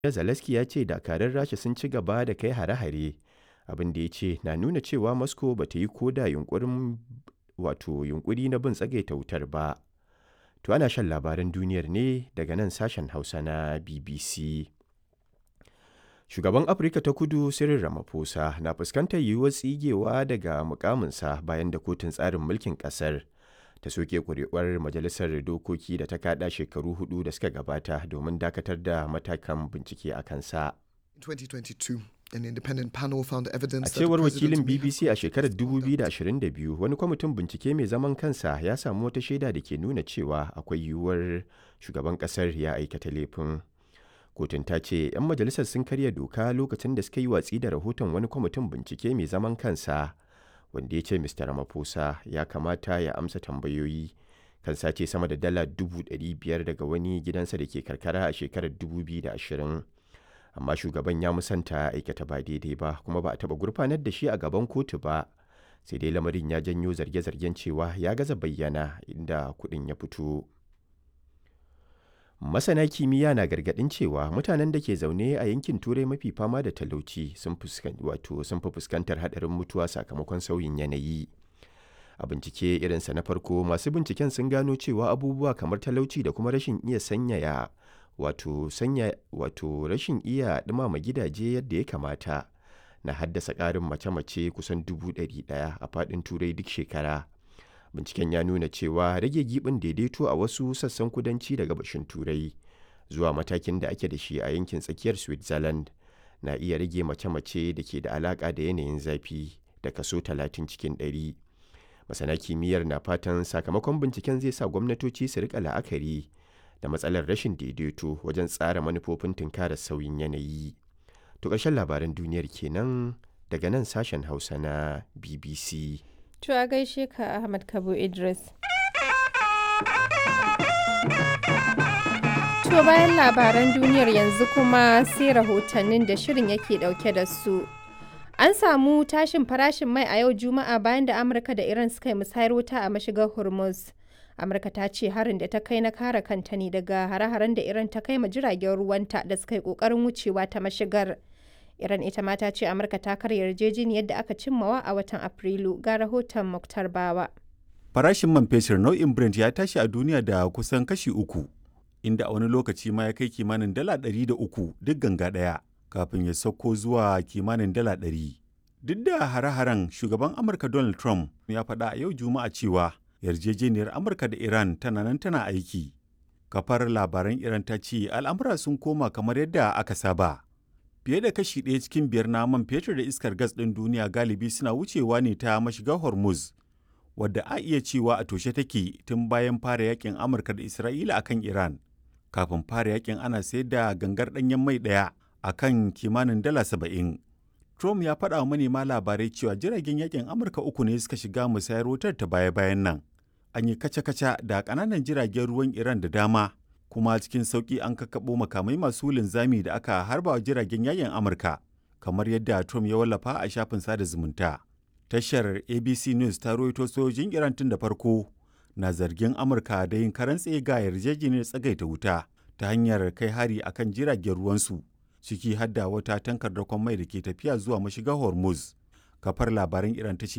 Zelensky ya ce dakarun Rasha sun ci gaba da kai hare-hare, abin da ya ce na nuna cewa Moscow ba ta yi ko da yunƙurin wato yunƙuri na bin tsagaita wutar ba. To ana shan labaran duniyar ne daga nan sashen Hausa na BBC. Shugaban Afirka ta Kudu Cyril Ramaphosa na fuskantar yiwuwar tsigewa daga mukaminsa bayan da kotun tsarin mulkin ƙasar ta soke ƙuri'uwar majalisar dokoki da ta kaɗa shekaru hudu da suka gabata domin dakatar da matakan bincike a kansa. 2022, an independent panel found evidence A that the cewar president wakilin may have BBC a shekarar conduct 2022 wani kwamitin bincike mai zaman kansa ya samu wata shaida da ke nuna cewa akwai yiwuwar shugaban kasar ya aikata laifin. Kotun ta ce 'yan majalisar sun karya doka lokacin da suka yi watsi da rahoton wani kwamitin bincike mai zaman kansa wanda ya ce Mr. Ramaphosa ya kamata ya amsa tambayoyi kan sace sama da dala 500,000 daga wani gidansa da ke karkara a shekarar 2020. amma shugaban ya musanta aikata ba daidai ba kuma ba a taɓa gurfanar da shi a gaban kotu ba sai dai lamarin ya janyo zarge-zargen cewa ya gaza bayyana inda kuɗin ya fito masana kimiyya na gargaɗin cewa mutanen da ke zaune a yankin turai mafi fama da talauci sun wato sun fi fuskantar haɗarin mutuwa sakamakon sauyin yanayi a bincike irinsa na farko masu binciken sun gano cewa abubuwa kamar talauci da kuma rashin iya sanyaya wato sanya wato rashin iya ɗumama gidaje yadda ya kamata na haddasa ƙarin mace-mace kusan dubu ɗari ɗaya a faɗin turai duk shekara binciken ya nuna cewa rage giɓin daidaito a wasu sassan kudanci da gabashin turai zuwa matakin da ake da shi a yankin tsakiyar switzerland na iya rage mace-mace da ke da alaƙa da yanayin zafi da kaso 30 cikin 100 masana kimiyyar na fatan sakamakon binciken zai sa gwamnatoci su rika la'akari da matsalar rashin daidaito wajen tsara manufofin tunkarar sauyin yanayi. To ƙarshen labaran duniyar kenan daga nan sashen Hausa na BBC. To a gaishe ka Ahmad Kabo Idris. To bayan labaran duniyar yanzu kuma sai rahotannin da shirin yake dauke da su. An samu tashin farashin mai a yau Juma'a bayan da Amurka da Iran suka yi musayar wuta a mashigar Hormuz. amurka ta ce harin da ta kai na kare kanta ne daga hare-haren da iran ta kai ma jiragen ruwanta da suka yi kokarin wucewa ta mashigar iran ita ma ta ce amurka ta karya yarjejeniyar da aka cimmawa a watan afrilu ga rahoton muktar bawa Farashin man fetur nau'in Brent ya tashi a duniya da kusan kashi uku, inda a wani lokaci ma ya kai kimanin dala ɗari da uku duk ganga ɗaya, kafin ya sauko zuwa kimanin dala ɗari. Duk da hare-haren shugaban Amurka Donald Trump ya faɗa a yau Juma'a cewa yarjejeniyar Amurka da Iran tana nan tana aiki. Kafar labaran Iran ta ce al'amura sun koma kamar yadda aka saba. Fiye da kashi ɗaya cikin biyar na man fetur da iskar gas ɗin duniya galibi suna wucewa ne ta mashigar Hormuz, wadda a iya cewa a toshe take tun bayan fara yakin Amurka da Isra'ila akan Iran. Kafin fara yakin ana sayar da gangar ɗanyen mai ɗaya a kan kimanin dala saba'in. Trump ya faɗa wa manema labarai cewa jiragen yakin Amurka uku ne suka shiga musayar wutar ta baya-bayan nan. An yi kaca-kaca da ƙananan jiragen ruwan Iran da dama, kuma cikin sauƙi an kakkaɓo makamai masu linzami da aka harba wa jiragen yakin Amurka, kamar yadda Trump ya wallafa a shafin sada zumunta. Tashar ABC News ta rawaito sojojin Iran tun da farko na zargin Amurka da yin karan tsaye ga yarjejeniyar tsagaita wuta ta hanyar kai hari akan jiragen ruwansu. ciki hadda wata tankar dakon mai da ke tafiya zuwa mashigar hormuz kafar labaran iran ta ce